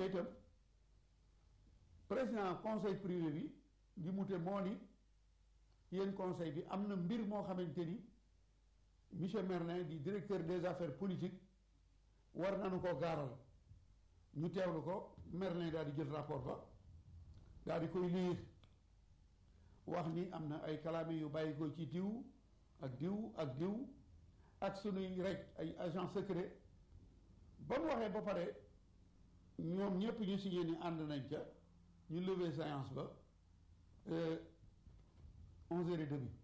itam président conseil privé bi di mute moo ni yéen conseil bi am na mbir moo xamante ni monsieur Merlin di directeur des affaires politiques war nañu ko gaaral ñu teewlu ko Merlin daal di jël rapport ba daal di koy liir wax ni am na ay kalaame yu bàyyi ko ci diw ak diw ak diw ak sunuy rek ay agent secret ba mu waxee ba pare ñoom ñépp ñu signé ni ànd nañ ca ñu lever séance ba onze heures et demie